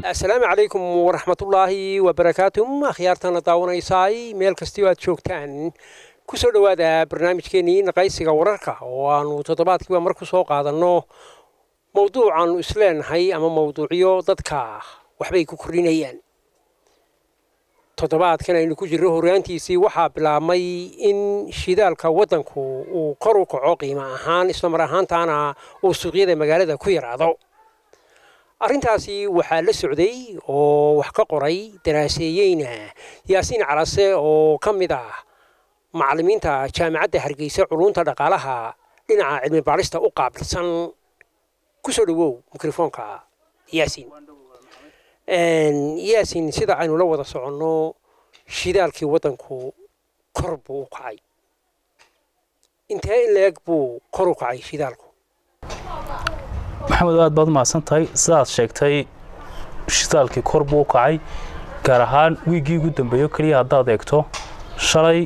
asalaamu calaykum waraxmatullaahi wabarakaatuh akhyaartana daawanaysaay meel kastio aad joogtaan ku soo dhowaada barnaamijkeenii naqaysiga wararka oo aanu toddobaadkiiba mar ku soo qaadanno mowduucaannu isleenahay ama mowduucyo dadka waxbay ku kordhinayaan toddobaadkan aynu ku jirro horraantiisii waxaa bilaabmay in shidaalka waddanku uu kor u kaco qiimo ahaan islamar ahaantaana uu suuqyada magaalada ku yaraado arrintaasi waxaa la socday oo wax ka qoray daraaseeyeyna yaasiin calase oo ka mid ah macallimiinta jaamacadda hargeysa culunta dhaqaalaha dhinaca cilmi baadhista u qaabilsan ku soo dhowow mikrofoonka yaasiin yaasiin sida aynu la wada soconno shidaalkii waddanku kor buu u kacay intee in la-eg buu kor u kacay shidaalku maxamed aad baad mahadsan tahay sidaad sheegtay shidaalkii kor buu u kacay gaar ahaan wiiggii ugu dambeeyo keliya haddaad eegto shalay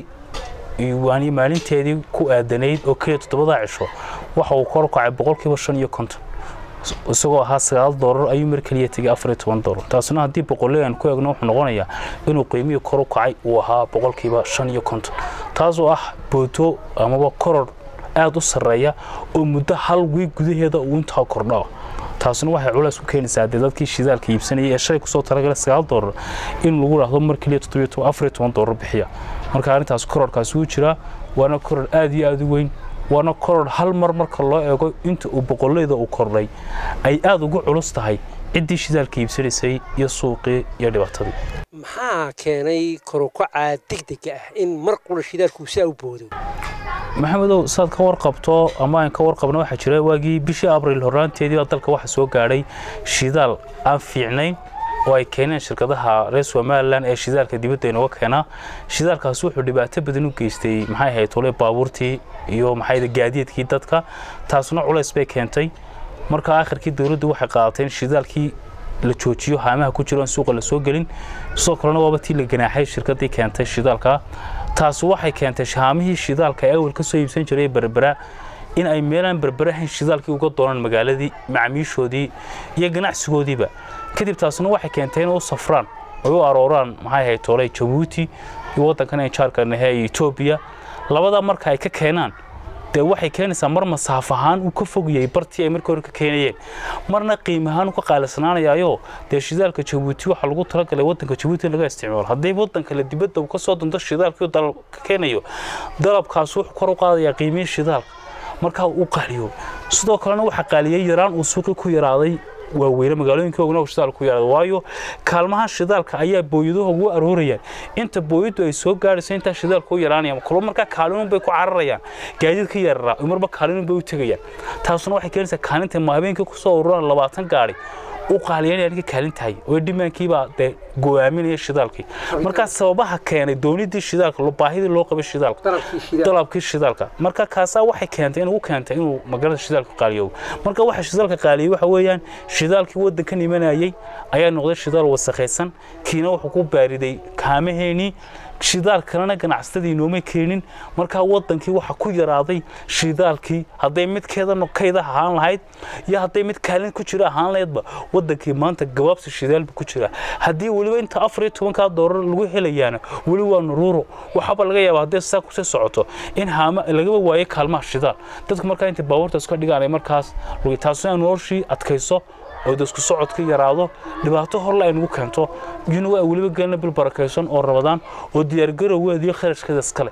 waani maalinteedii ku aadanayd oo keliya toddobadaa cisho waxa uu kor u kacay boqolkiiba shan iyo konton isagoo ahaa sagaal doolar ayuu mar keliya tegay afar iyo toban doolar taasina haddii boqolley aan ku eegno wuxuu noqonayaa inuu qiimihii kor u kacay uu ahaa boqolkiiba shan iyo konton taasoo ah booto amaba koror aad u sarreeya oo muddo hal wiig gudaheeda uu intaa kordho taasina waxay culays ku keenaysaa dee dadkii shidaalka iibsanayay ee shalay kusoo talagalay sagaal doolar in lagu dhahdo mar keliya toddobiyo toban afar iyo toban doolar bixiya marka arrintaas kororkaasi wuu jiraa waana koror aad iyo aad u weyn waana koror hal mar marka loo eego inta uu boqolleyda uu kordhay ay aad ugu culus tahay ciddii shidaalka iibsanaysay iyo suuqii iyo dhibaatadii maxaa keenay korukaca degdega ah in mar qura shidaalku saa u boodo maxamedow saad ka warqabto ama aan ka warqabno waxaa jira waagii bishii abriil horraanteedii baa dalka waxaa soo gaadhay shidaal aan fiicnayn oo ay keeneen shirkadaha reer somalilan ee shidaalka dibadda inooga keenaa shidaalkaasi wuxuu dhibaato badan u geystay maxay ahayd tole baabuurtii iyo maxay gaadiidkii dadka taasuna culays bay keentay marka aakhirkii dowladdu waxay qaadatay in shidaalkii la joojiyo haamaha ku jiro aan suuqa la soo gelin sidoo kalena waaba tii la ganaaxay shirkaddii keentay shidaalka taasi waxay keentay haamihii shidaalka ee awal ka soo iibsan jiray berbera in ay meelaan berberahayn shidaalkii uga doonaan magaaladii macmiishoodii iyo ganacsigoodiiba kadib taasina waxay keentay inay u safraan oy u arooraan maxay ahayd tooley jabuuti iyo waddankan ay jaarka nahe ee etoobiya labadaa marka ay ka keenaan dee waxay keenaysaa mar masaaf ahaan uu ka fogayay bartii ay markii hore ka keenayeen marna qiim ahaan uu ka qaalisnaanayaayoo dee shidaalka jabuuti waxaa lagu talagalay waddanka jabuuti in laga isticmaalo haddii waddanka la dibadda uu ka soo danto shidaalkii dalab ka keenayo dalabkaas wuxuu kor u qaadayaa qiimihii shidaalka markaa uu qaaliyo sidoo kalena waxaa qaaliyey yaraan uu suuqii ku yaraaday waaweyne magaalooyinka ogna shidaal ku yaraada waayo kaalmaha shidaalka ayaa booyaduhu ugu aroorayaan inta booyadu ay soo gaadhayso intaa shidaalka u yaraanayaan kulo markaa kaalinun bay ku cararayaan gaadiid ka yararaa marba kaalinun bay u tegayaan taasuna waxay keenaysaa kaalinta ma habeenkii kusoo ururaan labaatan gaari u qaaliyanaya ninka kaalin tahay oo dhimaankiibaa dee go'aaminaya shidaalkii markaa sababaha keenay doonidii shidaalka baahidii loo qabay shidaalka dalabkii shidaalka marka kaasaa waxay keentay in ugu keentay inuu magaalada shidaalka qaaliyowo marka waxa shidaalka qaaliyey waxa weeyaan shidaalkii waddankan imanayay ayaa noqday shidaal wasakhaysan kiina wuxuu ku baariday kaamaheenii shidaal kalena ganacsatadii inooma keenin markaa waddankii waxaa ku yaraaday shidaalkii hadday mid keeda kayda ahaan lahayd iyo hadday mid kaalin ku jira ahaan lahaydba waddankii maanta gabaabsi shidaalba ku jira haddii weliba inta afar iyo tobankaa doolar lagu helayaana weli waa nuruuro waxaaba laga yaaba hadday saa kusii socoto in haama lagaba waayo kaalmaha shidaal dadku markaa intay baabuurta iska dhigaan markaas taasuna noloshii adkayso oo isku socodka yaraado dhibaato horle ay nagu keento iyuna waa weliba gelina bil barakaysan oo rabadaan oo diyaargarowgeeda iyo kharashkeeda iskale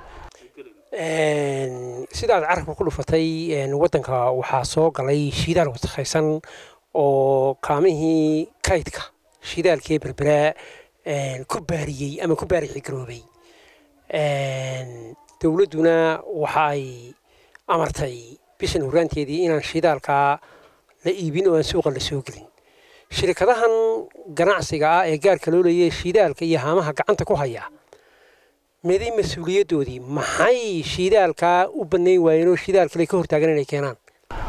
sidaad carabka ku dhufatay waddanka waxaa soo galay shidaal wasakhaysan oo kaamihii kaydka shidaalkii berberaa ku baariyey ama ku baarixi garoobay dowladduna waxa ay amartay bishan horraanteedii inaan shidaalkaa la iibin oo aan suuqa la soo gelin shirkadahan ganacsiga ah ee gaarka loo leeyay shidaalka iyo haamaha gacanta ku haya meeday mas-uuliyaddoodii maxay shidaalkaa u bannayn waayeen oo shidaal kale ka hortaagan inay keenaan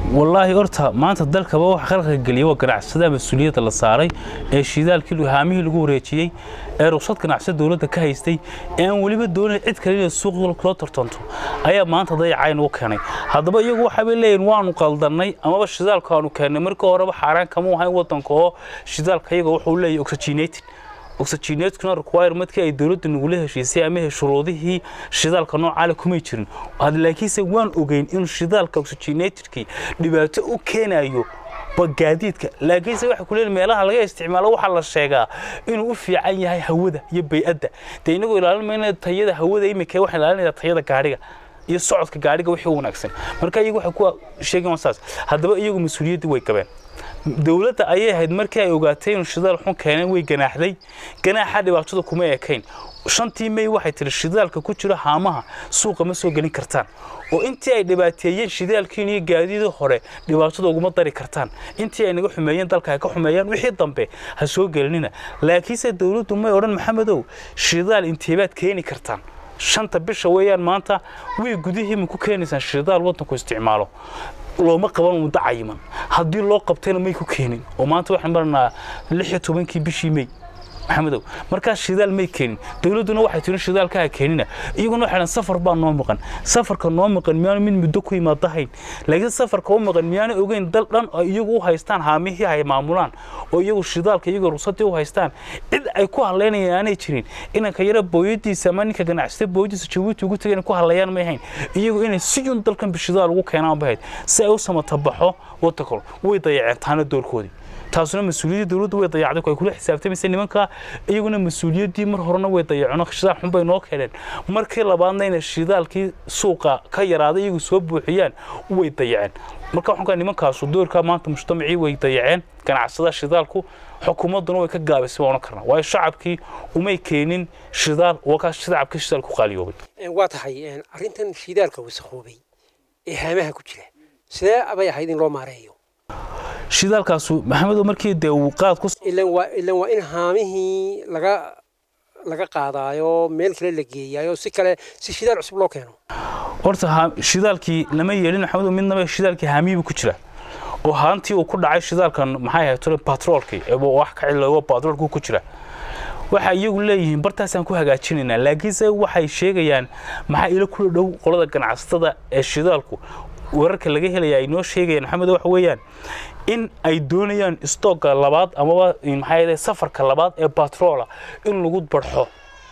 wallaahi horta maanta dalkaba wax khalqiga geliya waa ganacsada mas-uuliyadda la saaray ee shidaalkii haamihii lagu wareejiyey ee ruqsad ganacsada dowladda ka haystay ee aan weliba doonayn cid kale inay suuq loo tartanto ayaa maanta dayacayn u keenay haddaba iyagu waxaabay leeyihin waanu qaldannay amaba shidaalka aanu keennay markii horeba xaaraan kama ahayn waddanka oo shidaalka iyaga wuxuu leeyahay oxygenated oxygenatekuna requirementkii ay dowladda nagula heshiisay ama shuruudihii shidaalka noocaale kumay jirin laakiinse waan ogeyn inuu shidaalka oxygenatedkii dhibaato u keenayo gaadiidka laakiinse waxa ku leeyahay meelaha laga isticmaalo waxaa la sheegaa inuu u fiican yahay hawada iyo bay'adda dee inagoo ilaalin mayna tayada hawada imika waxaan ilaalinaya tayada gaadhiga iyo socodka gaadhiga wixii wanaagsan marka iyagu waxay ku sheegeen saas haddaba iyagu mas-uuliyaddii way qabeen dowladda ayay ahayd markii ay ogaatay inuu shidaal xun keeneen way ganaaxday ganaaxa dhibaatada kuma ekayn shantii may waxay tiri shidaalka ku jira haamaha suuqa ma soo gelin kartaan oo intii ay dhibaateeyeen shidaalkiin iyo gaadiidii hore dhibaatada uguma dari kartaan intii ay naga xumeeyeen dalka ay ka xumeeyaan wixii dambe ha soo gelinina laakiinse dowladdu may odhan maxamedow shidaal inteebaad keeni kartaan shanta bisha weeyaan maanta way gudihii ma ku keenaysaan shidaal waddanku isticmaalo looma qaban muddo cayiman haddii loo qabtayna may ku keenin oo maanta waxaan maranaa lix iyo tobankii bishii may maxamedow markaas shidaal may keenin dowladduna waxay tirin shidaalka ha keenina iyaguna waxay dhahan safar baa noo maqan safarka noo maqan miyaanu mid muddo ku yimaadahayn laakiin safarka u maqan miyaanu ogeyn dal dhan oo iyagu u haystaan haamihii ay maamulaan oo iyagu shidaalka iyagoo ruqsadii u haystaan cid ay ku hadlaynayaan aanay jirin inanka yara booyadiisa ama ninka ganacsata booyadiisa jabuuti ugu tagay inay ku hadlayaan may hayn iyagu inay si un dalkan bishidaal ugu keenaan bahayd si ay u samatabaxo waddankol way dayaceen taana doorkoodii taasuna mas-uuliyaddii dowladdu way dayacday ay kula xisaabtamaysa nimanka iyaguna mas-uuliyaddii mar horena way dayaceen shidaal xun bay noo keeneen markii labaadna inay shidaalkii suuqa ka yaraaday iyagu soo buuxiyaan way dayaceen marka waxaan kaa nimankaasu doorkaa maanta mujtamacii way dayaceen ganacsada shidaalku xukuumadduna way ka gaabisay waan karnaa waayo shacabkii umay keenin shidaal waa kaa shacabkii shidaal ku qaaliyoobay waa tahay arrintan shidaalka wasakhoobay ee haamaha ku jira sidee abay ahayd in loo maareeyo shidaalkaasu maxamedow markii dee uu qaad ku ilan waa ilan waa in haamihii laga laga qaadaayo meel kale la geeyaayo si kale si shidaal cusub loo keeno horta shidaalkii lama yeelin maxamedow midnaba shidaalkii haamihiibu ku jira oo haantii uu ku dhacay shidaalkan maxay ahayd tole batroolkii wax ka ciloobo batroolku ku jira waxay iyagu leeyihiin bartaasaan ku hagaajinaynaa laakiinse waxay sheegayaan maxaa ila kula dhow qolada ganacsatada ee shidaalku wararka laga helaya ay noo sheegayaan maxamed waxa weeyaan in ay doonayaan stoogga labaad amaba maxaa yeelay safarka labaad ee batroola in lagu barxo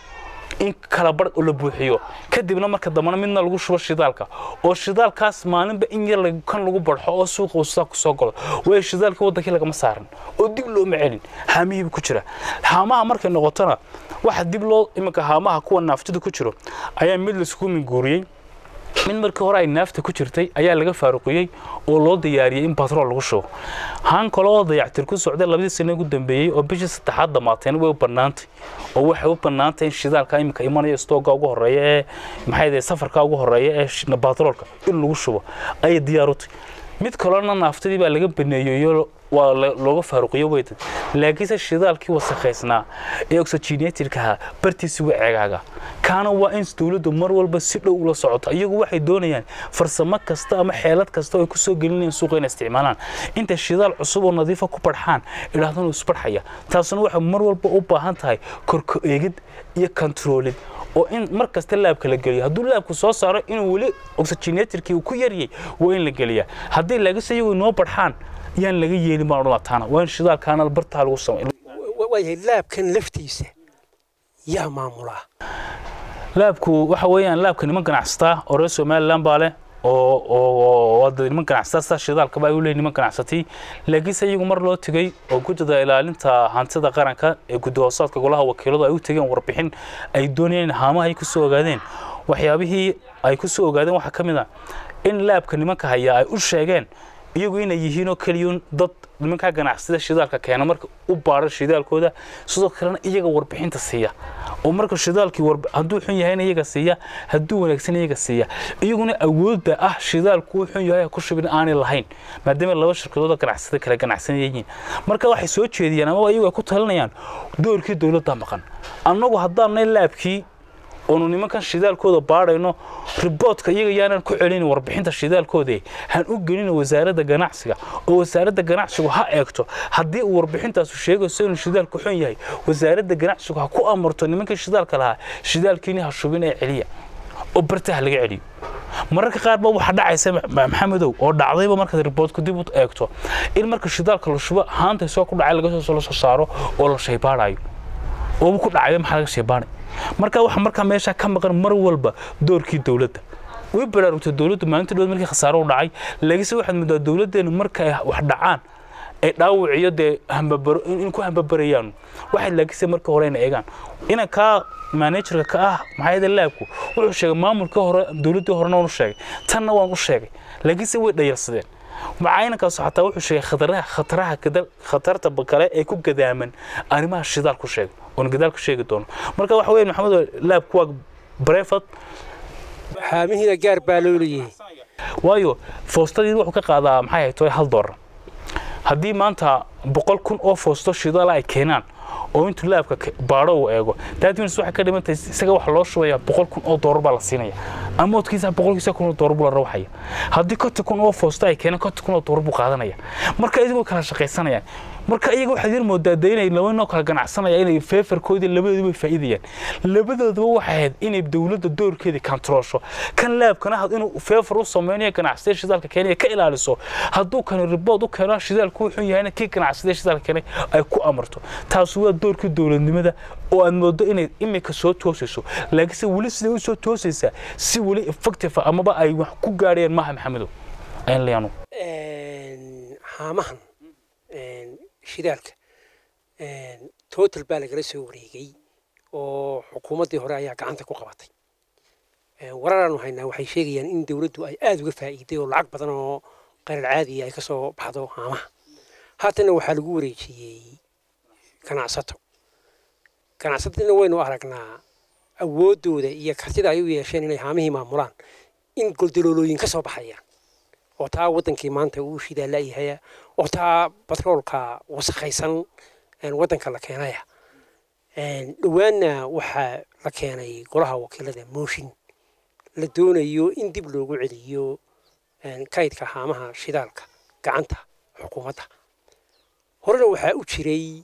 in kala bar la buuxiyo kadibna marka dambana midna lagu shubo shidaalka oo shidaalkaas maalinba in yar kan lagu barxo oo suuqa uusaa ku soo galo waayo shidaalka waddankii lagama saaran oo dib looma celin haamihiiba ku jira haamaha markay noqotona waxa dib loo iminka haamaha kuwa naaftida ku jiro ayaa mid laisku minguuriyey mid markii hore ay naafta ku jirtay ayaa laga faaruqiyey oo loo diyaariyey in batrool lagu shubo haan kale oo dayactir ku socday labadii sano ugu dambeeyey oo bishii saddexaad dhamaateen way u bannaantay oo waxay u bannaantay in shidaalka iminka imanaya stooga ugu horeeya ee maxay safarka ugu horeeya ee batroolka in lagu shubo ayay diyaar u tahay mid kalena naaftadii baa laga baneeyeyo waa looga faaruqiyo weyda laakiinse shidaalkii wasakhaysnaa ee oxygenatedka ahaa bartiisi waa ceegaaga kaana waa in dowladdu mar walba si dhow ula socoto iyagu waxay doonayaan farsamo kasta ama xeelad kasta oo ay ku soo gelinayaan suuqa inay isticmaalaan inta shidaal cusub oo nadiifa ku barxaan idhaahdana isbarxaya taasuna waxay mar walba u baahan tahay korko eegid iyo kontaroolid oo in mar kasta laabka la geliyo hadduu laabku soo saaro inuu weli oxygenatedkii uu ku yaryay waa in la geliyaa haddii laakiinse iyagu inoo barxaan yaan laga yeelin baan odhan taana waa in shidaalkaana bartaa lagu samay waayahay laabkan laftiisa yaa maamulaa laabku waxa weeyaan laabka niman ganacsataa oo reer somaliland baa leh oo oo niman ganacsataa sidaa shidaalkaba ay u leeyihin niman ganacsatay laakiinse iyagu mar loo tegey oo gudida ilaalinta hantida qaranka ee guddi hoosaadka golaha wakiiladu ay u tegeen warbixin ay doonayeen haamaha ay ku soo ogaadeen waxyaabihii ay ku soo ogaadeen waxaa ka mid ah in laabka nimanka hayaa ay u sheegeen iyagu inay yihiin oo keliyuun dad nimankaa ganacsada shidaalka keena marka u baara shidaalkooda sidoo kalena iyaga warbixinta siiya oo marka shidaalkii hadduu xun yahayna iyaga siiya hadduu wanaagsan iyaga siiya iyaguna awoodda ah shidaalku uu xun yahay ku shubin aanay lahayn maadaama laba shirkadood ganacsada kale ganacsan yihiin marka waxay soo jeediyaan amaba iyagu ay ku talinayaan doorkii dowladda maqan annagu haddaanay laabkii oonu nimankan shidaalkooda baadhayno riboodka iyaga yaanan ku celin warbixinta shidaalkooda han u gelin wasaaradda ganacsiga oo wasaaradda ganacsigu ha eegto haddii uu warbixintaasu sheegayso inuu shidaalku xun yahay wasaaradda ganacsigu ha ku amarto nimankii shidaalka lahaa shidaalkiini ha shubin ee celiya oo bartaha laga celiyo mararka qaar ba waxaa dhacaysa maxamedow oo dhacdayba markaad riboodku dib u eegto in marka shidaalka la shubo haanta soo ku dhacay laga soo soo saaro oo la shaybaadhayo oobu ku dhacay maxaa laga shaybaadhay marka waxa markaa meesha ka maqan mar walba doorkii dowladda way baraarugtay dowladdu maalinta dhowaad markii khasaaro u dhacay laakiinse waxaad moodaa dowladdeenu marka ay wax dhacaan ay dhaawiciyo dee hambabaro in ku hambabarayaan waxay laakiinse marka hore ina eegaan ina kaa managerka ka ah maxaa laabku wuxuu sheegay maamulka hore dowladdii horena waan u sheegay tanna waan u sheegay laakiinse way dhayarsadeen macaayinkaas xataa wuxuu sheegay khataraha khataraha kadal khatarta kale ee ku gadaaman arrimaha shidaal ku sheegay oon gadaal ku sheegi doono marka waxa weeye maxamed laabku waa breford haamihiina gaar baa loo leeyahay waayo foostadii wuxuu ka qaadaa maxay ahayd toy hal doolar haddii maanta boqol kun oo foosto shidaal ay keenaan oo intuu laabka baadho uu eego daadminis waxay ka dhimantahay isaga waxa loo shubayaa boqol kun oo doolar baa la siinaya amoodkiisa boqolkiisa kun oo doolar buu la rawxaya haddii konton kun oo foosto ay keenaan konton kun oo doolar buu qaadanaya marka idigoo kala shaqaysanayaan marka iyaga waxaad yar moodaa dee inay laba noo kala ganacsanaya inay feefarkoodii labadooduba faa'iidayaan labadooduba waxay ahayd inay dowladda doorkeedii kantaroosho kan laabkana had inuu feefar u sameynayo ganacsiya shidaalka keenaya ka ilaaliso hadduu kani ribood u keeno shidaalku wuxuu yahayna kii ganacsiya shidaalka keenay ay ku amarto taasi waa doorkii dowladnimada oo aad moodo inay imika soo toosayso laakiinse weli siday u soo toosaysaa si weli effective amaba ay wax ku gaadhayaan maaha maxamedow ayan leeyanu haamahan shidaalka total baa lagala soo wareegay oo xukuumaddii hore ayaa gacanta ku qabatay wararaanu haynaa waxay sheegayaan in dowladdu ay aada uga faa'iiday oo lacag badan oo qarar caadiya ay ka soo baxdo haamaha haatanna waxaa lagu wareejiyey ganacsato ganacsatadina waynu aragnaa awooddooda iyo kartida ay u yeesheen inay haamihii maamulaan in goldaloolooyin ka soo baxayaan oo taa waddankii maanta uu shidaa la'yahaya oo taa batroolka wasakhaysan waddanka la keenaya dhowaanna waxaa la keenay golaha wakiilada mooshin la doonayo in dib loogu celiyo kaydka haamaha shidaalka gacanta xukuumadda horena waxaa u jiray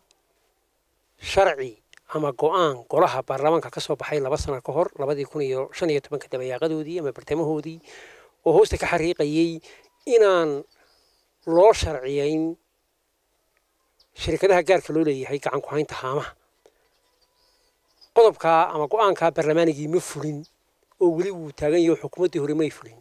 sharci ama go-aan golaha baarlamaanka ka soo baxay laba sano ka hor labadii kun iyo shan iyo tobanka dabayaaqadoodii ama bartamahoodii oo hoosta ka xariiqayay inaan loo sharciyayn shirkadaha gaarka loo leeyahay gacan ku haynta haamaha qodobkaa ama go-aankaa baarlamaanigii ma fulin oo weli wuu taagan yaho xukuumaddii hore may fulin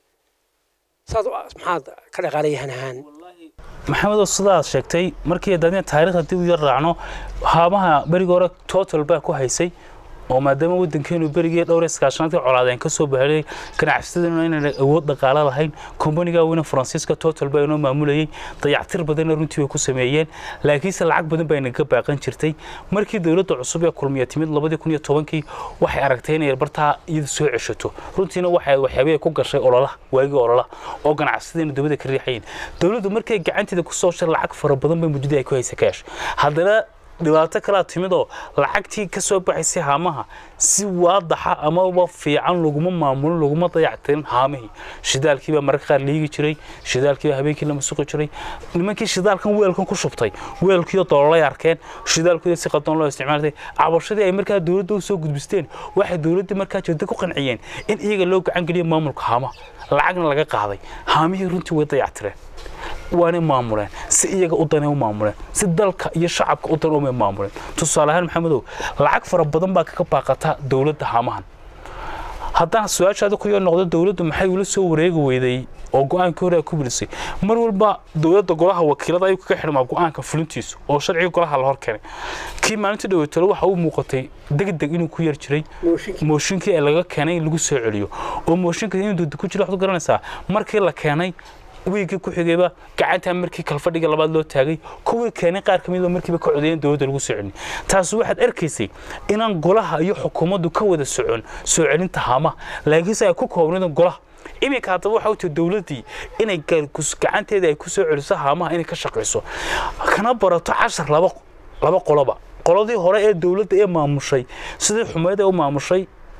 saas maxaad ka dhaqaalayahan ahaan maxamedow sidaad sheegtay markii daadina taariikhda dib u yar raacno haamaha berigii hore total baa ku haysay oo maadaama waddankeenu berigii dhowr iskaashanaadka colaadeen ka soo bahelay ganacsataduna inaan awood dhaqaalo lahayn kombaniga weyne faransiiska total baa inoo maamulayay dayactir badanna runtii way ku sameeyeen laakiinse lacag badan baa inaga baaqan jirtay markii dowladda cusub ee kulmiya timid labadii kun iyo tobankii waxay aragtay inay bartaa iyada soo ceshato runtiina waxay waxyaabihii ku gashay ololaha waagii ololaha oo ganacsatadiina dowladda ka riixayeen dowladdu markay gacanteeda ku soo shay lacag fara badan bay muddadii ay ku haysa kaash haddana dhibaato kalaa timid oo lacagtii ka soo baxaysay haamaha si waadaxa amaba fiican laguma maamulin laguma dayactirin haamihii shidaalkii baa mararka qaar liigi jiray shidaalkii baa habeenkii la masuqi jiray nimankii shidaalkan weelkan ku shubtay weelkiiyo doololay arkeen shidaalkooda si qaldan loo isticmaaltay cabashadii ay markaa dowladda u soo gudbisteen waxay dowladdii markaa jeeda ku qanciyeen in iyaga loo gacan geliyo maamulka haamaha lacagna laga qaaday haamihii runtii way dayactireen waanay maamuleen si iyaga u danay u maamuleen si dalka iyo shacabka u dan umay maamuleen tusaale ahaan maxamedow lacag fara badan baa kaga baaqata dowladda haamahan haddana su-aashaada ku yar noqdo dowladdu maxay ula soo wareegi weyday oo go-aankii hore ku bilisay mar walba dowladda golaha wakiilada ayuu kaga xidhmaa go-aanka fulintiisu oo sharciga golaha la hor keenay kii maalintii dhaweytalo waxa uu muuqatay degdeg inuu ku yar jiray mooshinkii ee laga keenay in lagu soo celiyo oo mooshinka inuu dowda ku jiro waxaad garanaysaa markii la keenay wiigii ku xigayba gacantaa markii kalfadhiga labaad loo taagay kuwii keenay qaar ka midba markiiba ka codeeyeen dowladda lagu soo celin taasi waxaad arkaysay inaan golaha iyo xukuumaddu ka wada socon soo celinta haamaha laakiinse ay ku koobnaydeen golaha iminka haddaba waxa u tii dowladdii inay gacanteeda ay ku soo celiso haamaha inay ka shaqayso kana barato cashar laba laba qoloba qoladii hore ee dowladda ee maamushay sidii xumeed ee u maamushay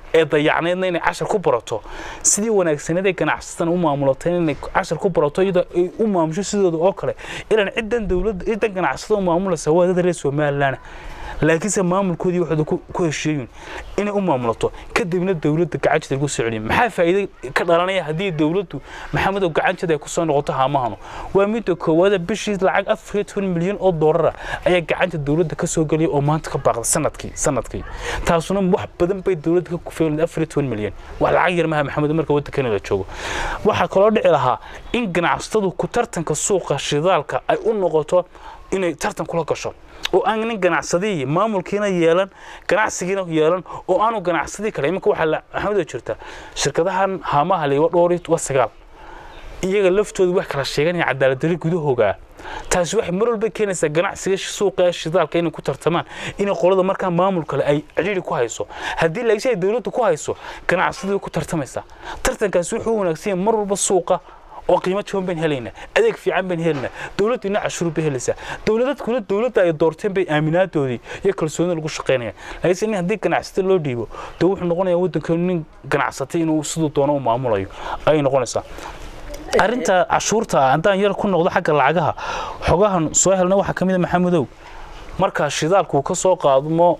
ee dayacnaydna inay cashar ku barato sidii wanaagsaneed ee ganacsatada u maamulatay inay cashar ku barato iyadoo ay u maamusho sidooda oo kale ilaan ciddan dowladda ciddan ganacsatada u maamulaysa waa dad reer somalilan laakiinse maamulkoodii waxooda ku heshiiyeen inay u maamulato kadibna dowladda gacanteeda lagu soo celiyo maxaa faa'iido ka dhalanaya haddii dowladdu maxamedow gacanteeda ay ku soo noqoto haamahanu waa midda koowaada bishii lacag afar iyo toban milyan oo doolara ayaa gacanta dowladda ka soo gelaya oo maanta ka baaqda sanadkii sanadkii taasuna wax badan bay dowladda ka kufeelin afar iyo toban milyan wax lacag yar maha maxamed marka waddankana la joogo waxaa kaloo dhici lahaa in ganacsatadu ku tartanka suuqa shidaalka ay u noqoto inay tartan kula gasho oo aan nin ganacsadii maamulkiina yeelan ganacsigiina yeelan oo aanu ganacsadii kale iminka waxaa maxamed jirta shirkadahan haamaha leewa dhowr waa sagaal iyaga laftooda wax kala sheeganaya cadaaladdarri gudahooga taasi waxay mar walba keenaysaa ganacsiga suuqa ee shidaalka inay ku tartamaan inay qolada markaa maamul kale ay cidhiiri ku hayso haddii laakiin ay dowladdu ku hayso ganacsadii ku tartamaysaa tartankaasi wuxuu wanaagsan yahay mar walba suuqa oo qiimo jaban bayn helaynaa adeeg fiican bayn helaynaa dowladdiina cashuur bay helaysaa dowladadkuna dowladda ay doorteen bay aaminaadoodii iyo kalsoonida lagu shaqaynayaan laakiinse in haddii ganacsata loo dhiibo dee wuxuu noqonayaa waddankeenu nin ganacsatay inuu siduu doono u maamulayo ayay noqonaysaa arrinta cashuurta haddaan yar ku noqdo xagga lacagaha xogahan soo helna waxaa ka mid a maxamedow markaa shidaalku ka soo qaadmo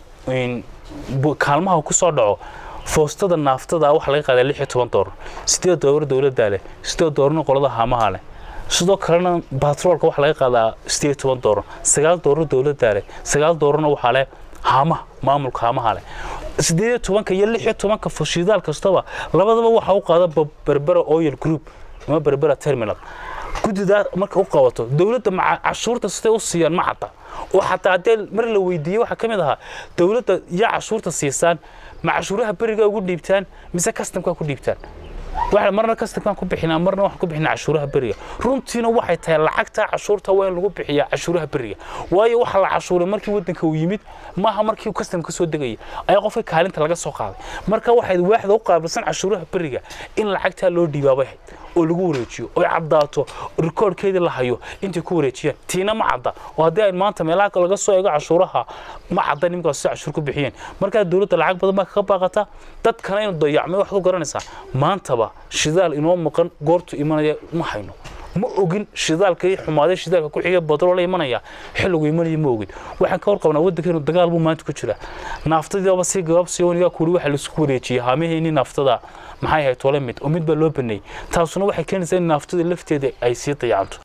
kaalmaha ku soo dhaco foostada naaftada waxaa laga qaadaa lix iyo toban doolar sideed doolar dowladdaa leh sideed doolarna qolada haamaha leh sidoo kalena batroolka waxaa laga qaadaa sideed iyo toban doolar sagaal doolar dowladdaa leh sagaal doolarna waxaa leh haamaha maamulka haamaha leh sideed iyo tobanka iyo lix iyo tobanka shidaal kastaba labadaba waxaa u qaada berbera oil group ama berbera terminal guddidaa marka u qabato dowladda cashuurta siday u siiyaan ma cadda oo xataa haddee mar la weydiiyey waxaa ka mid ahaa dowladda yaa cashuurta siisaan ma cashuuraha beriga ugu dhiibtaan mise kastamkaa ku dhiibtaan waxa marna kastamkaan ku bixinaa marna waxaan ku bixinaa cashuuraha beriga runtiina waxay tahay lacagta cashuurta waa in lagu bixiyaa cashuuraha beriga waayo waxa la cashuuray markii waddanka uu yimid maaha markii kastamka soo degaya ayaa qofka kaalinta laga soo qaaday marka waxay waaxda u qaabilsan cashuuraha beriga in lacagtaa loo dhiibaabay ahayd oo lagu wareejiyo oo caddaato rikoorkeedii la hayo intay ku wareejiyaan tiina ma cadda oo haddii ay maanta meelaha laga soo eego cashuuraha ma cadda nimankaas si cashuur ku bixiyeen markaa dowladda lacag badan baa kaga baaqata dadkana inuu dayacmay waxaad u garanaysaa maantaba shidaal inoo maqan goortu imanaya ma hayno ma ogin shidaalka iyo xumaaday shidaalka ku xiga badroo la imanaya xilligu imanaya ma ogin waxaan ka warqabnaa waddankeenu dagaal buu maanta ku jira naaftadiiba si gabaabsi wanigaa kuuli waxa laisku wareejiyey haamiheenii naaftada maxay ahayd tole mid oo mid baa loo baneeyey taasuna waxay keenaysaa in naaftada lafteeda ay sii dayacanto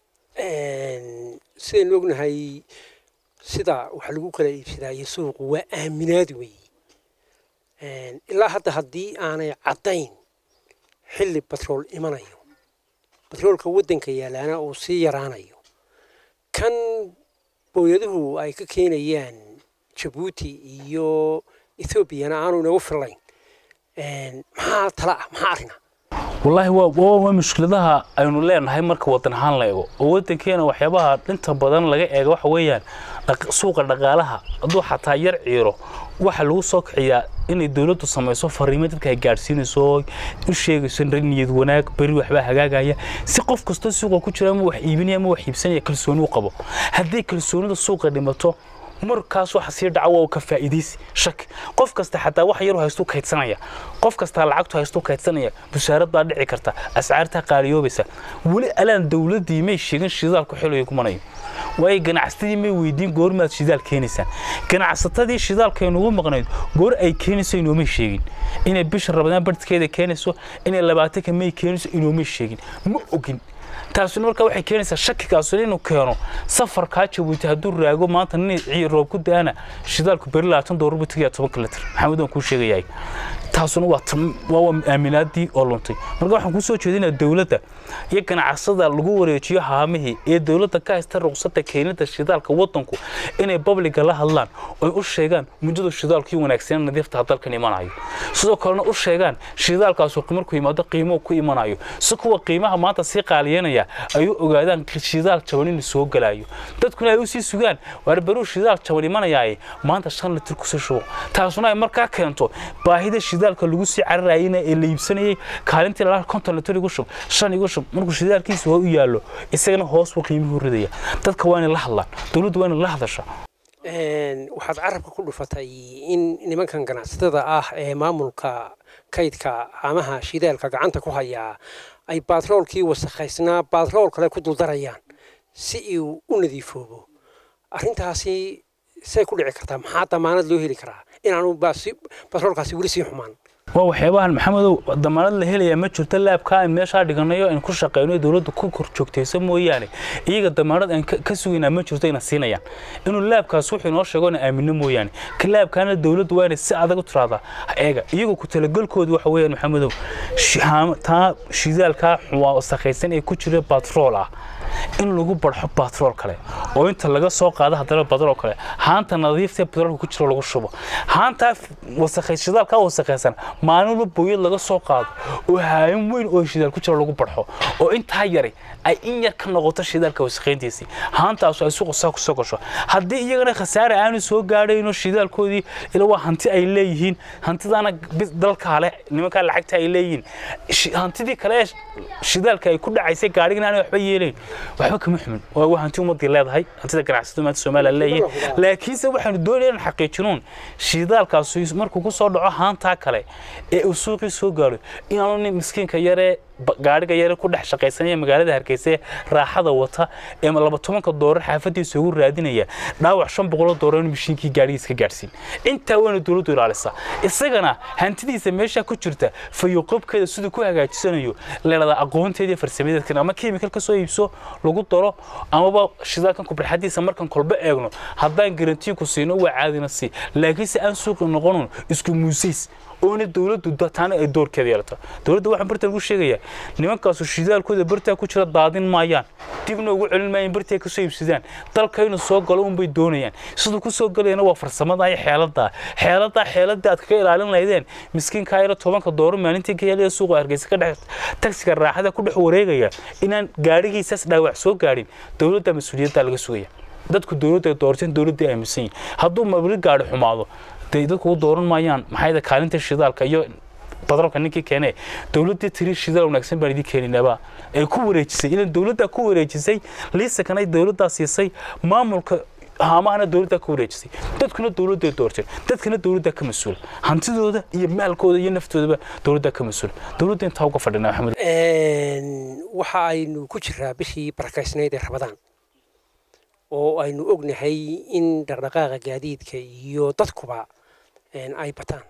sidaynu ognahay sida wax lagu kala iibsadaayo suuqu waa aaminaad weeye ilaa hadda haddii aanay caddayn xilli batrool imanayo batroolka waddanka yaalaana uu sii yaraanayo kan booyaduhu ay ka keenayaan jabuuti iyo ethoobiana aanu inagu fillayn maxaa tala ah maxaa arrina wallaahi waa waa mushkiladaha aynu leenahay marka waddan ahaan la eego oo waddankeena waxyaabaha dhinta badan laga eego waxa weeyaan suuqa dhaqaalaha hadduu xataa yar ciiro waxa lagu soo kiciyaa inay dowladdu samayso fariimo dadka ay gaadhsiinayso u sheegayso niyad wanaag beri waxbaa hagaagaya si qof kastoo suuqa ku jira ama wax iibinaya ama wax iibsanaya kalsooni u qabo haddii kalsoonida suuqa dhimato markaas waxa sii dhaca waa ka faa'iidaysi shak qof kasta xataa wax yar haystu kaydsanaya qof kasta lacagtu haystu kaydsanaya bushaarad baa dhici karta ascaarta qaaliyoobaysa weli alaan dowladdii may sheegin shidaalku xilliga kumanayo waayo ganacsatadii may weydiin goormaad shidaal keenaysaan ganacsatadii shidaalka aynugu maqnayd goor ay keenayso inoomay sheegin inay bisha rabadaan barhkeeda keenayso inay labaatanka may keenayso inoomay sheegin ma ogin taasuna markaa waxay keenaysaa shakigaasu inuu keeno safarkaa jabuuti hadduu raago maanta nin roob ku da-ana shidaalku beri labaatan doolar buu tegaya tobanka litir maxamed waan kuu sheegayahay taasuna waa waa aaminaadii oo luntay marka waxaan kuu soo jeedinaa dowladda iyo ganacsada lagu wareejiyo haamihii ee dowladda ka haysta ruqsadda keenida shidaalka waddanku inay babliga la hadlaan oy u sheegaan muddada shidaalkii wanaagsan nadiifta dalkan imanayo sidoo kalena u sheegaan shidaalkaasu markuu yimaado qiimo ku imanayo si kuwa qiimaha maanta sii qaaliyanaya ay u ogaadaan shidaal jaban inuu soo galayo dadkuna ay u sii sugaan waar baruu shidaal jaban imanayaaye maanta shan litir kusii shubo taasuna ay markaa keento baahida shidaalka lagu sii cararayena ee la iibsanayay kaalintii lala konton litir igu shub shan igu shub markuu shidaalkiisa hoo u yaallo isagana hoos buu qiimuhu ridaya dadka waa inay la hadlaan dowladdu waa inay la hadashaa waxaad carabka ku dhufatay in nimankan ganacsatada ah ee maamulka kaydka amaha shidaalka gacanta ku hayaa ay baatroolkii wasakhaysnaa baatrool kale ku duldarayaan si uu u nadiifoobo arrintaasi say ku dhici kartaa maxaa damaanad loo heli karaa inaanu baatroolkaasi weli sii xumaan waa waxyaabahan maxamedow damaanad la helayaa ma jirto laabka aan meeshaa dhiganayo in ku shaqeyno dowladda ku kor joogtayso mooyaane iyaga damaanad aan ka sugaynaa ma jirto ina siinayaan inuu laabkaas wuxuu inoo sheego ina aamino mooyaane ka laabkaana dowladdu waa inay si adag u tiraahdaa eega iyagu ku talagelkoodu waxa weeyaan maxamedow taa shidaalkaa wasakhaysan ee ku jira batrool ah in lagu barxo batrool kale oo inta laga soo qaado haddana batrool kale haanta nadiifta batroolka ku jiro lagu shubo haantaa wasakhay shidaalka wasakhaysan maalinba booyad laga soo qaado oo haayan weyn oo shidaal ku jiro lagu barxo oo intaa yari ay in yar ka noqoto shidaalka wasakhayntiisii haantaasu ay suuqa saa ku soo gasho haddii iyagana khasaare aanu soo gaadhayno shidaalkoodii ila waa hanti ay leeyihiin hantidaana dalkaa leh nimankaa lacagta ay leeyihiin hantidii kale shidaalka ay ku dhacaysay gaadhigana aanay waxba yeelayn waxba kama xumin waa hanti ummadii leedahay hantida ganacsatadu maanta soomaaliya leeyihiin laakiinse waxaanu doonaya inaan xaqiijinuun shidaalkaasi markuu ku soo dhaco haantaa kale ee uu suuqii soo gaadho inaanu nin miskiinka yaree gaadhiga yare ku dhex shaqaysanaya magaalada hargeysa raaxada wata ee laba tobanka doorar xaafadiisa ugu raadinaya dhaawac shan boqoloo doorar in mishiinkii gaadhigiis ka gaadhsiin intaa wayna dowladdu ilaalisaa isagana hantidiisa meesha ku jirta fayoqobkeeda siduu ku hagaajisanayo leelada aqoonteedii farsamadeedkan ama kiimikal ka soo iibso lagu daro amaba shidaalkan kubarxadiisa markan kolba eegno haddaan garantiin ku siino waa caadina sii laakiinse aan suuqi noqonon isku muusays oona dowladdu taana ay doorkeeda yeelato dowladda waxaan bartan ugu sheegayaa nimankaasu shidaalkooda bartaa ku jira daadin maayaan dibna ugu celin maayaan bartii ay ka soo iibsadaan dalkaynu soo galo unbay doonayaan siduu ku soo galayana waa farsamada iyo xeeladaa xeeladaa xeeladii aad kaga ilaalin lahaydeen miskiinkaa yaro tobanka dooro maalintii ka helaya suuqa hargeysa ka dhex tagsiga raaxada ku dhex wareegaya inaan gaadhigiisaas dhaawac soo gaadhin dowladda mas-uuliyaddaa laga sugaya dadku dowladda ay doorteen dowladda ay aaminsan yihin hadduu mabli gaadhi xumaado dee dadku u dooran maayaan maxay kaalinta shidaalka iyo batroolka ninkii keenee dowladdii tiri shidaal wanaagsan baan idin keeninaaba ay ku wareejisay ilan dowladdaa ku wareejisay liisakan ay dowladdaa siisay maamulka haamahana dowladdaa ku wareejisay dadkuna dowladday doorteen dadkana dowladdaa ka mas-uula hantidooda iyo maalkooda iyo naftoodaba dowladdaa ka mas-uula dowladda intaa uga fadhinaa maxamed waxa aynu ku jiraa bishii barakaysnayd ee rabadaan oo aynu ognahay in dhaqdhaqaaqa gaadiidka iyo dadkuba ay bataan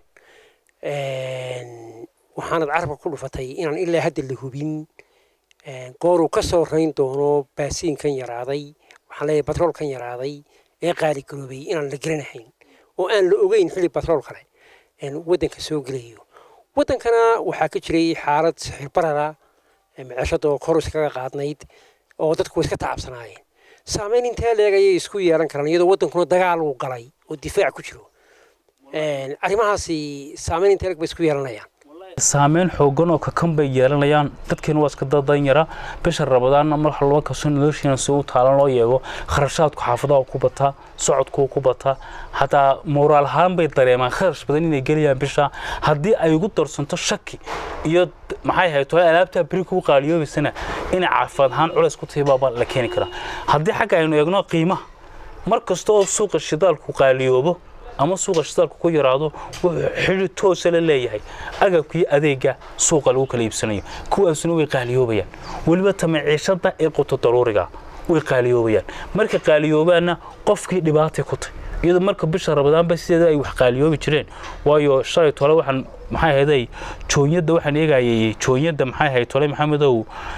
waxaanad carabka ku dhufatay inaan ilaa hadda la hubin gooruu ka soo rayn doono baasiinkan yaraaday waxaan leeyahay batroolkan yaraaday ee qaali garoobay inaan la garanahayn oo aan la ogeyn xilli batrool kale waddanka soo gelayo waddankana waxaa ka jiray xaalad sixirbarara miceshadoo kor iskaga qaadnayd oo dadku iska tacabsanaayeen saamayn intee leeg ayay isku yeelan karaan iyadoo waddankuna dagaal uu galay oo difaac ku jiro arrimahaasi saamayn intee leeg bay isku yeelanayaan saameyn xoogan oo kakan bay yeelanayaan dadkeena waa iska dadan yara bisha rabadaanna mar halba kastoo noloshiina si u taalan loo yeego kharashaadku xaafadaha ku bataa socodku ku bataa hataa moraal ahaan bay dareemaan kharash badan inay gelayaan bisha haddii ay ugu darsanto shaki iyo maxay ahayd tole alaabtaa beri kuu qaaliyoobaysana inay caafimaad ahaan culays ku tahay baaba la keeni karaa haddii xagga aynu eegno qiimaha mar kasta oo suuqa shidaalku qaaliyoobo ama suuqa shidaalku ku yaraado wuxuu xidhi toosa la leeyahay agabkii adeega suuqa lagu kala iibsanayo kuwaasuna way qaaliyoobayaan weliba tamaciishada ee quto daruuriga way qaaliyoobayaan marka qaaliyoobaanna qofkii dhibaatay ku tahy iyadoo marka bisha rabadaanba sideeda ay wax qaaliyoobi jireen waayo shalay tole waxaan maxay ahayday joonyadda waxaan eegayay joonyadda maxay ahayd tole maxamedow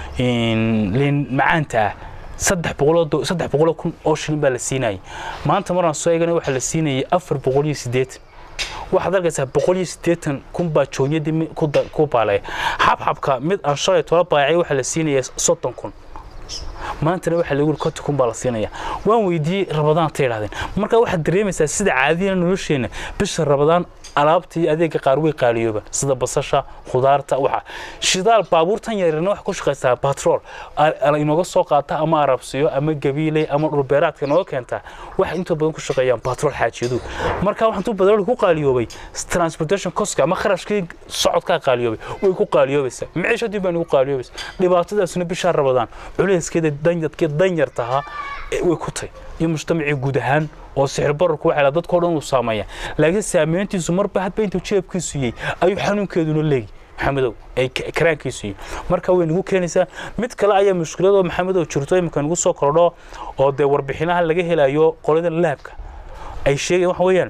liin macaanta ah saddex boqoloo saddex boqoloo kun oo shilin baa la siinayay maanta maraan soo eegana waxaa la siinayay afar boqol iyo siddeetan waxaad arkaysaa boqol iyo siddeetan kun baa joonyadii ku baalaya xabxabka mid aan shalay tola baayacay waxaa la siinaya soddon kun maantana waxaa lagu yiri konton kun baa la siinaya waan weydiiyey rabadaan ta idhahdeen marka waxaad dareemaysaa sida caadiyana nolosheenna bisha rabadaan alaabta iyo adeega qaar way qaaliyooba sida basasha khudaarta waxa shidaal baabuurtan yaryarna waxa ku shaqaysaa batrool inooga soo qaata ama arabsiyo ama gabiiley ama dhulbeeraadka inooga keentaa waxa inta badan ku shaqeeyaan batrool xaajiyadu marka waxaan tuu batrool ku qaaliyoobay transportation cost ama kharashkii socodkaa qaaliyoobay way ku qaaliyoobaysaa maciishadii baan ugu qaaliyoobaysaa dhibaatadaasuna bishaa rabadaan culayskeeda danyadkii danyar tahaa way ku tahay iyo mujtamacii guud ahaan oo sixir bararku waxay dadkao dhan uu saameeya laakiin saameyntiisu marba hadba intuu jeebkiisu yey ayuu xanuunkeeduna leegi maxamedow ay karaankiisu yihin marka way nagu keenaysaa mid kale ayaa mushkiladoo maxamedow jirto imika nagu soo kordho oo dee warbixinaha laga helayo qolada laabka ay sheegayan waxa weeyaan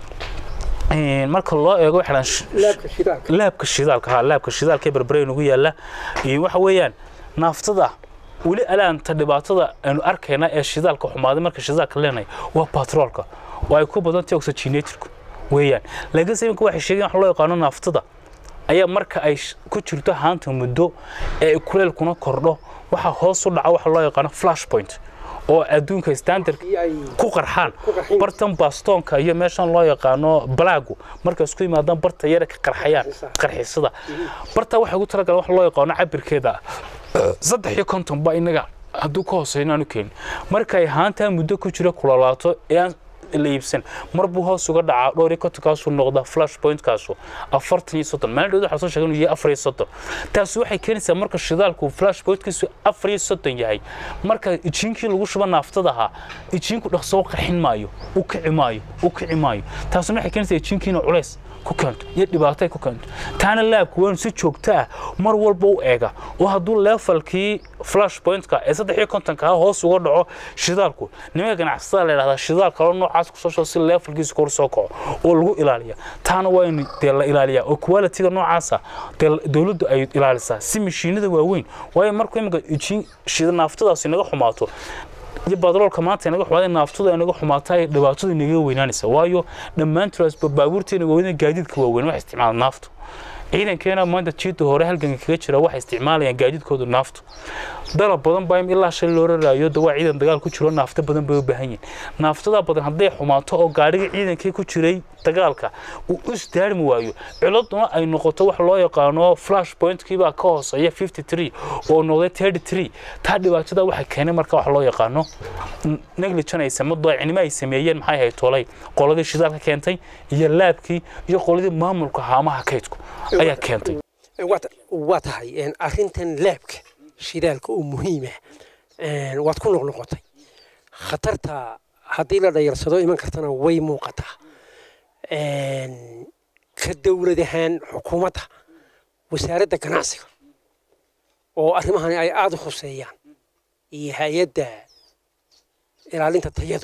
marka loo eego waxaan laabka shidaalka ha laabka shidaalka ee berbere nagu yaala waxa weeyaan naaftada weli alaanta dhibaatada aynu arkayna ee shidaalka xumaaday marka shidaalka leenahay waa batroolka oo ay ku badan tahay oxygenatorku weeyaan laakiinse iminka waxay sheegeen wax loo yaqaano naaftada ayaa marka ay ku jirto haanta muddo ee kuleelkuna kordho waxaa hoos u dhaca waxa loo yaqaano flash point oo adduunka standard ku qarxaan bartan bastoonka iyo meeshan loo yaqaano balaagu markay isku yimaadaan barta yara ka qarxayaan qarxisada barta waxay ugu talagaleen wax loo yaqaano cabirkeeda saddex iyo konton ba inaga hadduu ka hooseeyo inaanu keenin markay haantaa muddo ku jira kulalaato ee aan la iibsan mar buu hoos uga dhacaa dhowr iyo kontonkaasuu noqdaa flash pointkaasu afartan iyo soddon maalin dhowd waxaa soo sheegay inuu yahay afar iyo soddon taasi waxay keenaysaa marka shidaalku flash pointkiisu afar iyo soddon yahay marka ijiinkii lagu shuba naaftada ahaa ijiinku dhaqso u qarxin maayo u kici maayo u kici maayo taasina waxay keenaysaa ijiinkiina culays ku keento iyo dhibaato ay ku keento taana laabku waa si joogto ah mar walba u eega oo hadduu leefalkii flash pointka ee saddex iyo kontonka hoos uga dhaco shidaalku nimanka ganacsatada la yidhahdaa shidaal kaloo noocaas kusoo shoo si leefalkiisu kor soo kaco oo lagu ilaaliya taana waa in dee la ilaaliyaa oo quality-ga noocaasa dee dowladdu ay ilaalisaa si mashiinada waaweyn waayo markuu imika ijiin shida naaftadaasi naga xumaato iyo badroolka maanta inaga xumaaday naaftada inaga xumaata ay dhibaatadu inaga weynaanaysa waayo dhammaantood baabuurteena waaweyn gaadiidka waaweyn waxay isticmaalaan naaftu ciidankeena maanta jiidda hore halganka kaga jira waxay isticmaalayaan gaadiidkooda naaftu dalab badan baa ilaa shan loo raraayo dawaa ciidan dagaal ku jiro naafta badan bay u baahan yihin naaftada badan hadday xumaato oo gaadhiga ciidankii ku jiray dagaalka uu isdaarmi waayo ciladuna ay noqoto wax loo yaqaano flash pointkiibaa ka hooseeya fifty three oo noqday thirty three taa dhibaatada waxay keenay marka wax loo yaqaano negligence ay samado daacnimo ay sameeyeen maxay ahayd tolay qoladii shidaalka keentay iyo laabkii iyo qoladii maamulka haamaha kaydku ayaa keentay waa tahay arrintan laabka shidaalka oo muhiima waad ku noqnoqotay khatarta haddii la dhayarsado iman kartana way muuqataa ka dowlad ahaan xukuumadda wasaaradda ganacsiga oo arrimahani ay aada u khuseeyaan iyo hay-adda ilaalinta tayadu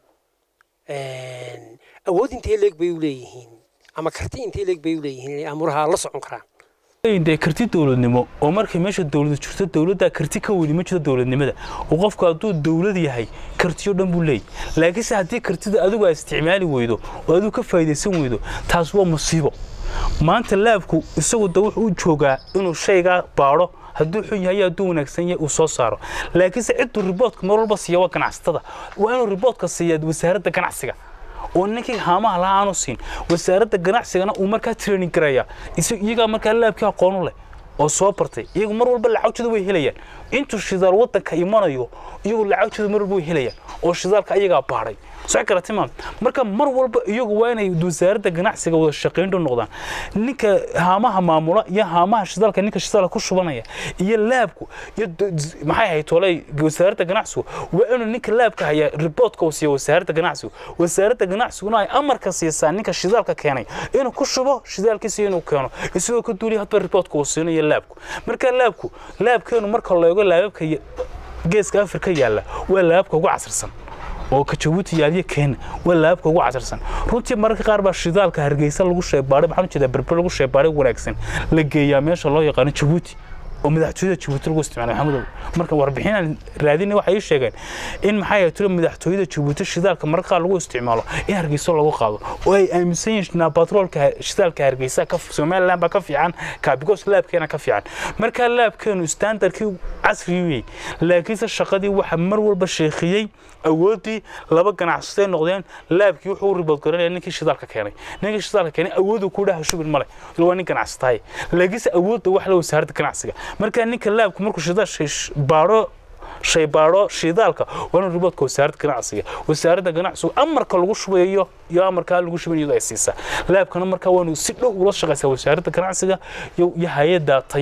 awood intee leeg bay u leeyihiin ama karti intee leeg bay u leeyihiin inay amuraha la socon karaan dee karti dowladnimo oo markay meesha dowladu jirto dowladdaa karti ka weyni ma jiro dowladnimada oo qofku hadduu dowlad yahay kartiyo dhan buu leeyahy laakiinse haddii kartida adigu aad isticmaali weydo oo adigu ka faa'idaysan weydo taas waa musiibo maanta laabku isagu da wuxuu u joogaa inuu shaygaa baadho hadduu xun yahay hadduu wanaagsan yahay uu soo saaro laakiinse cidduu riboodka mar walba siiya waa ganacsatada waa inuu riboodka siiyaa wasaaradda ganacsiga oo ninkii haamaha lahaa aanu siin wasaaradda ganacsigana uu markaa training garaya iyagaa markaa laabkii aqoon u leh oo soo bartay iyagu mar walba lacagtooda way helayaan intuu shidaal waddanka imanayo iyagu lacagtooda mar walba way helayaan oo shidaalka ayagaa baadhay soo garatay maam marka mar walba iyagu waa inay wasaaradda ganacsiga wada shaqayntu noqdaan ninka haamaha maamula iyo haamaha shidaalka ninka shidaalka ku shubanaya iyo laabku iyo maxay ahayd tolay wasaaradda ganacsigu waa inuu ninka laabka haya riboodka uu siiyo wasaaradda ganacsigu wasaaradda ganacsiguna ay amarka siisaa ninka shidaalka keenay inuu ku shubo shidaalkiisa inuu keeno isagoo ka duuliya hadba riboodka uu siinayo laabku marka laabku laabkeenu marka loogo laababka geeska afrika yaalla waa laababka ugu casirsan oo ka jabuuti yaaliyo keena waa laabka ugu casarsan runtii mararka qaar baa shidaalka hargeysa lagu sheebaaday maxaan ujeedaa berber lagu sheebaaday wanaagsan la geeyaa meesha loo yaqaano jabuuti oo madaxtooyada jabuuti lagu isticmaalay maxamedow marka warbixinaan raadinay waxay ii sheegeen in maxaa yahay tiro madaxtooyada jabuuti shidaalka mararka qaar lagu isticmaalo in hargeysa lagu qaado oo ay aaminsan yihiin batroolka shidaalka hargeysa ka somaliland baa ka fiican ka because laabkeena ka fiican marka laabkeenu standardkii casriyey laakiinse shaqadii waxa mar walba sheekhiyey awoodii laba ganacsatay noqdeen laabkii wuxuu u ribood garanaya ninkii shidaalka keenay ninkii shidaalka keenay awoodu ku dhaha shubin male ila waa nin ganacsatahay laakiinse awoodda wax la wasaaradda ganacsiga marka ninka laabku markuu shidaal baadho shay baadho shidaalka waa inuu riboodka wasaaradda ganacsiga wasaaradda ganacsigu amarka lagu shubayo iyo amarkaa lagu shubayo iyadoo ay siisaa laabkana markaa waa inuu si dhow ula shaqaysaa wasaaradda ganacsiga iyo hay-adda tayada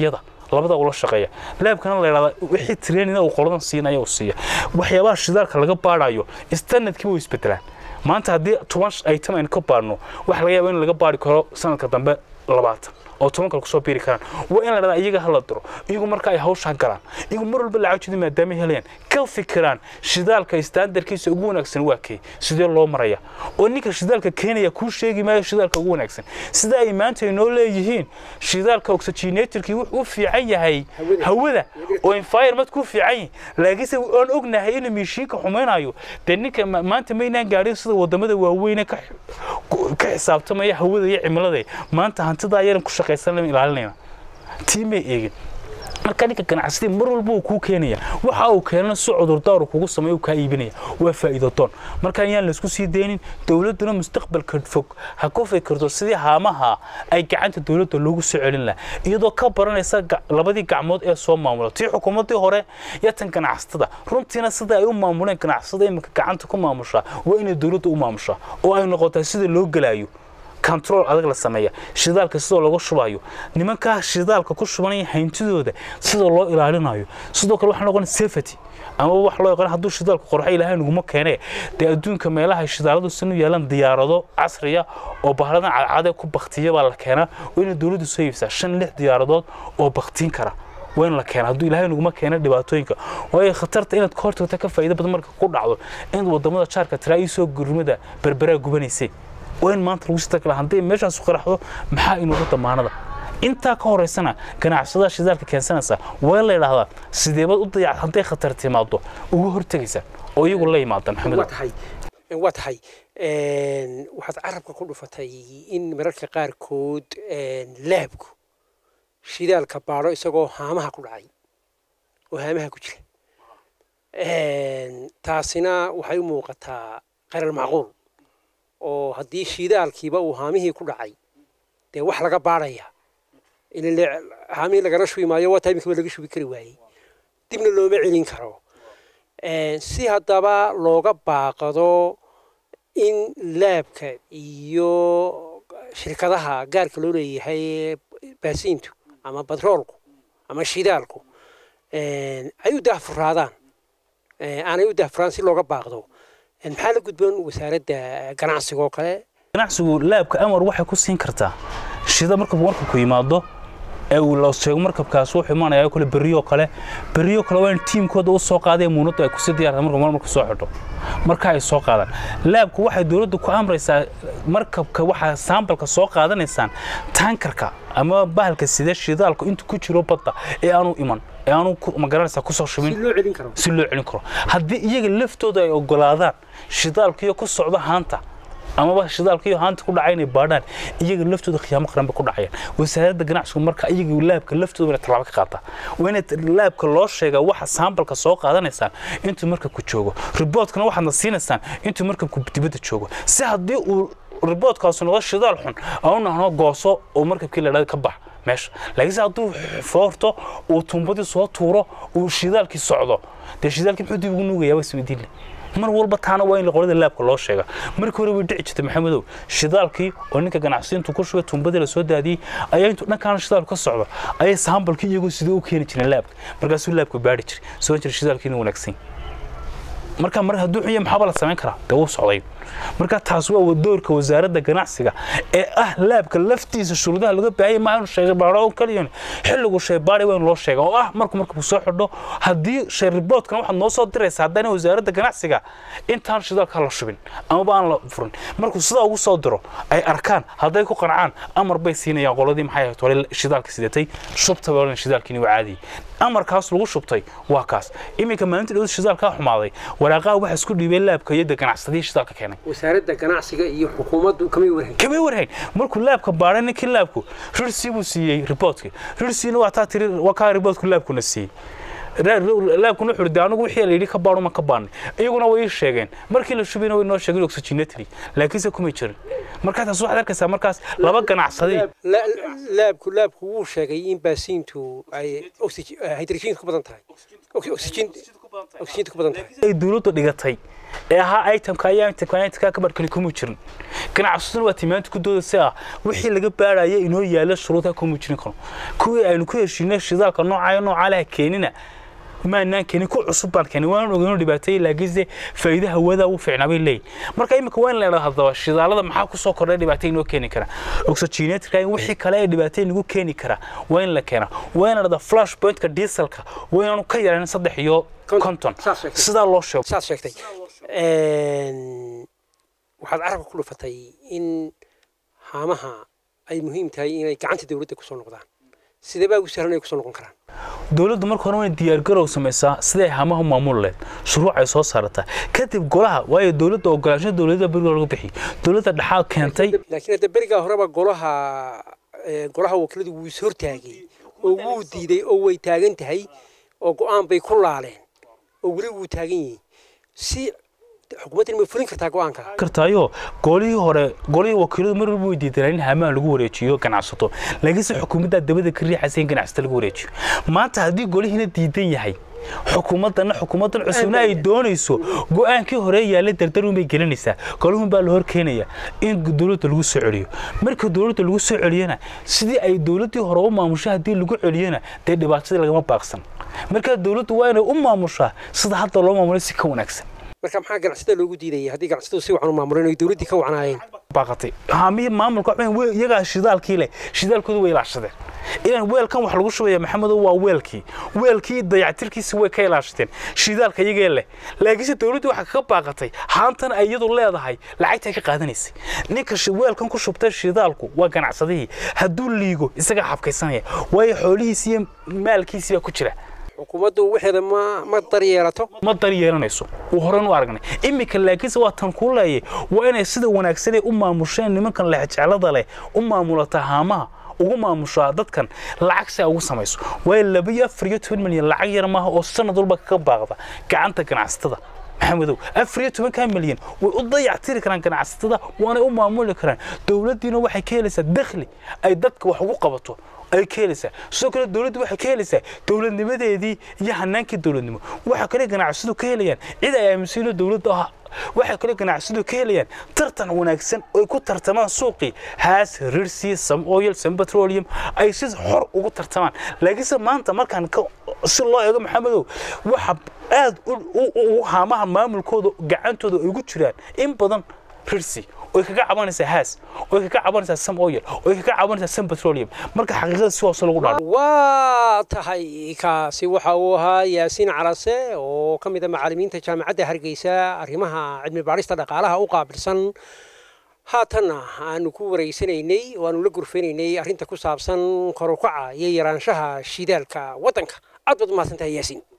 labada ula shaqeeya laabkana la yidhahdaa wixii trainina uu qoladan siinaya uu siiya waxyaabaha shidaalka laga baadhayo standardkiiba way isbedelaan maanta haddii toban item aynu ka baadhno waxa laga yaaba in laga baadhi karo sanadka dambe labaatan oo toban kale kusoo biiri karaan waa in la dhahdaa iyaga hala diro iyagu marka ay hawshaa galaan iyagu mar walba lacagtooda maadaama helayaan ka fikiraan shidaalka standardkiisa ugu wanaagsan waa kee sidee loo maraya oo ninka shidaalka keenaya kuu sheegi maayo shidaalka ugu wanaagsan sida ay maanta inoo leeyihiin shidaalka oxygenatorkii wuxuu u fiican yahay hawada oo environment ku fiican yahay laakiinse aan ognahay inuu mishiinka xumaynayo dee ninka maanta maynaan gaadhin sida wadamada waaweyne ka ka xisaabtamaya hawada iyo cimilada maanta hantida ayaran ku shaqaysan ilaalinayna tii may eegin marka ninka ganacsadii mar walba uu kuu keenaya waxa uu keenana si cudurdaar kugu sameeyo kaa iibinaya waa faa'iido doon marka ayaan laysku sii deynin dowladduna mustaqbalka fog ha ku fikirto sidii haamaha ay gacanta dowladda loogu soo celin lahaa iyadoo ka baranaysa labadii gacmood ee soo maamula tii xukuumaddii hore iyo tan ganacsatada runtiina sida ay u maamuleen ganacsatada iminka gacanta ku maamushaa waa inay dowladda u maamushaa oo ay noqotaa sida loo gelaayo control adag la sameeya shidaalka sidoo lagu shubayo nimankaa shidaalka ku shubanaya hayntidooda sida loo ilaalinayo sidoo kale waxaa noqon safety ama wax loo yaqaan hadduu shidaalku qorxa ilaahay naguma keenee dee adduunka meelaha shidaaladu sinu yeelan diyaarado casriya oo bahladan cadcade ku baktiya baa la keenaa waa inay dowladdu soo iibsaa shan lix diyaaradood oo baktiin kara waa in la keena hadduu ilaahay naguma keena dhibaatooyinka waayo khatarta inaad ka hortagta ka faa'iido badan marka ku dhacdo in wadamada jaarka tiraa ii soo gurmada berberaa gubanaysay waa in maanta lagu sita kala haddii meeshaas qaraxdo maxaa inuuga damaanada intaa ka horeysana ganacsadaha shidaalka keensanaysa waa in la yidhaahdaa sideebad u dayac hadday khatar timaado uga hortegaysa oo iyagu la yimaada maxamed waa tahay waxaad carabka ku dhufatay in mararka qaarkood laabku shidaalka baadho isagoo haamaha ku dhacay oo haamaha ku jira taasina waxay u muuqataa qarar macquul oo haddii shidaalkiiba uu haamihii ku dhacay dee wax laga baadhaya ilale haamihii lagala shubi maayo waa taimikaba laga shubi kari waayey dibna looma celin karo si haddaba looga baaqado in laabka iyo shirkadaha gaarka loo leeyahay baasiintu ama batroolku ama shidaalku ay u daahfuraadaan aanay u daahfuraan si looga baaqdo maxaa la gudboon wasaaradda ganacsiga oo kale ganacsigu laabka amar waxay ku siin kartaa shida markabku markabku yimaado ee uu la sheego markabkaas wuxuu imaanaya kale berriyo kale berriyo kale waa in tiimkooda u soo qaadee muunaddu ay kusii diyaarta marka marka soo xidho marka ay soo qaadaan laabku waxay dowladdu ku amraysaa markabka waxaa saambalka soo qaadanaysaan tankarka ama bahalka sida shidaalku intuu ku jiro badda ee aanu iman ee aanu magaranaysaa kusoo shubin si loo celin karo haddii iyaga laftooda ay ogolaadaan shidaalkiyo ku socdo haanta amaba shidaalkiyo haanta ku dhacay inay baadhaan iyaga laftooda khiyaamo qaran bay ku dhacayaan wasaaradda ganacsigu marka iyaga laabka laftooda inay tallaabo ka qaataa waa inay laabka loo sheegaa waxa saambalka soo qaadanaysaan intuu markabku joogo riboodkana waxaadna siinaysaan intuu markabku dibadda joogo si haddii uu riboodkaasu noqdo shidaal xun aanu nahno gooso oo markabkii la ka bax meesha laakiinse hadduu foorto uu tuumbadii soo tuuro uu shidaalkii socdo dee shidaalkii muxuu dib ugu nuugayaa waa isweydiinle mar walba taana waa in qolada laabka loo sheega markii hore way dhici jirtay maxamedow shidaalkii oo ninka ganacsiintu ku shubay tuumbadii la soo daadiyey ayaa intuu dhankaana shidaalku ka socdo ayay saambalkii iyagoo sidii u keeni jireen laabka markaasuu laabka baadhi jiray soo jira shidaalkii inuu wanaagsan marka mar hadduu xun yahay maxaaba la samayn karaa dee wuu socday marka taas waa doorka wasaaradda ganacsiga ee ah laabka laftiisa shuruudaha laga baahaya ma aanu sheegay baaro kaliyan xilligu shaybaari waa in loo sheega oo ah marku markuu soo xidho haddii shay riboodkan waxaad noo soo diraysaa haddana wasaaradda ganacsiga intaan shidaalka la shubin amaba aan la furin markuu sidaa ugu soo diro ay arkaan hadday ku qancaan amar bay siinayaan qoladii maxay ahayd hore shidaalka sidatay shubta baa shidaalkiini waa caadi amarkaas lagu shubtay waa kaas iminka maalinta dhawada shidaalkaa xumaaday waraaqaha waxa isku dhiibay laabka iyo ganacsadii shidaalka keenay wasaaradda ganacsiga iyo xukuumaddu kamay warhayn kamay warhayn markuu laabka baadhay ninkii laabku rirsi buu siiyey riboodkii rirsiina waa taa tiri waa kaa riboodku laabkuna siiyey laabkuna wuxuu de anigu wixii la yidhi ka baadho ma ka baadnay iyaguna way ii sheegeen markii la shubina way noo sheegeen oxygenatory laakiinse kumay jirin markaa taas waxaad arkaysaa markaas laba ganacsaday laabku laabku wuu sheegay in baasiintu ay hydrogenka ku badan tahay oxygenka ku badan tahay ay dowladdu dhigatay ee ahaa itemka ayaa itemka itemka ka barkani kuma jirin ganacsaduna waa timaanta ku doodaysa ah wixii laga baaraya inoo yaala shuruudka kuma jirin karo kuwii aynu ku heshiinay shidaalka noocayo noocaa laha keenina maanaan keenin ku cusub baan keenin waan ogeynoo dhibaateeyey laakiinse faa'iida hawada u fiicnaa bay leeyihin marka imika waa in la idhahdo haddaba shidaalada maxaa ku soo kordhay dhibaato inoo keeni kara oxygenatorka in wixii kale ee dhibaato inagu keeni kara waa in la keenaa waa in la dhahdo flash pointka dieselka waa inaanu ka yaraanin saddex iyo konton sidaa loo sheego saad sheegtay waxaad carabka ku dhufatay in haamaha ay muhiim tahay inay gacanta dowladda kusoo noqdaan sidee baa ugu sahlan ay kusoo noqon karaan dowladdu marka hore waa in diyaargarow samaysaa siday hamaha maamul leed shuruuc ay soo saarataa kadib golaha waayo dowladda ogolaansho dowladda beriga lagu bixiy dowladda dhexaad keentay laakiin hadda berigaa horeba golaha golaha wakiiladu wuu is hortaagay oo wuu diiday oo way taagan tahay oo go-aan bay ku laaleen oo weli wuu taagan yihiin si xukuumaddan ma fulin kartaa go-aanka kartaayo golihii hore golihii wakiiladu mar walba way diidanaa in hamaha lagu wareejiyo ganacsato laakiinse xukuumaddaa dabada ka riixaysa in ganacsato lagu wareejiyo maanta haddii golihiina diidan yahay xukuumaddana xukuumaddan cusubna ay doonayso go-aankii hore yaalla dardarun bay gelinaysaa golihun baa la hor keenaya in dowladda lagu soo celiyo marka dowladda lagu soo celiyana sidii ay dowladdii hore u maamusho haddii lagu celiyana dee dhibaatadii lagama baaqsan marka dowladdu waa inay u maamushaa sida hadda loo maamulay si ka wanaagsan marka maxaa ganacsada loogu diidaya haddii ganacsatadu si wacan u maamuleen ay dowladdii ka wacnaayeen baaqatay haamiyi maamulka waxweyn iyagaa shidaalkii leh shidaalkoodu way ilaashadeen ilan weelkan wax lagu shubaya maxamedow waa weelkii weelkii dayactirkiisi way ka ilaashateen shidaalka iyagee leh laakiinse dowladdu waxaa kaga baaqatay haantan ay iyadu leedahay lacagtay ka qaadanaysay ninka weelkan ku shubtay shidaalku waa ganacsadihii hadduu liigo isagaa xabkaysanaya waayo xoolihiisi iyo maalkiisii baa ku jira xukuumaddu waxeeda ma ma daryeelato ma daryeelanayso uu horan u aragnay iminka laakiinse waa tan kuu leeyay waa inay sida wanaagsan ay u maamusheen nimankan lexjeclada leh u maamulata haamaha ugu maamushaa dadkan lacag si ay ugu samayso waayo laba iyo afar iyo toban milyan lacag yar maaha oo sanad walba kaga baaqda gacanta ganacsatada maxamedow afar iyo tobankaa milyan way u dayactiri karaan ganacsatada waanay u maamuli karaan dowladdiina waxay ka helaysaa dakhli ay dadka wax ugu qabato ay ka helaysaa sidoo kale dowladdu waxay ka helaysaa dowladnimadeedii iyo hanaankii dowladnimo waxaa kale ganacsadu ka helayaan cid ay aaminsan dowladda ah waxay kale ganacsadu ka helayaan tartan wanaagsan oo ay ku tartamaan suuqii haas rirsi sam oil sam petroleum ay si xor ugu tartamaan laakiinse maanta markaan si loo eego maxamedow waxa aad u haamaha maamulkooda gacantooda ay ugu jiraan in badan rirsi oy kaga cabanaysaa haas oy kaga cabanaysaa sam oil oy kaga cabanaysaa sam petroleum marka xaqiiqada si hoose lagu dhaaro waa tahay kaasi waxa uu ahaa yaasiin carase oo ka mid a macallimiinta jaamacadda hargeysa arrimaha cilmi baadhista dhaqaalaha u qaabilsan haatanna aanu ku wareysanaynay oo aanu la gurfanaynay arrinta ku saabsan korukaca iyo yaraanshaha shidaalka waddanka aad baad umahadsantahay yaasiin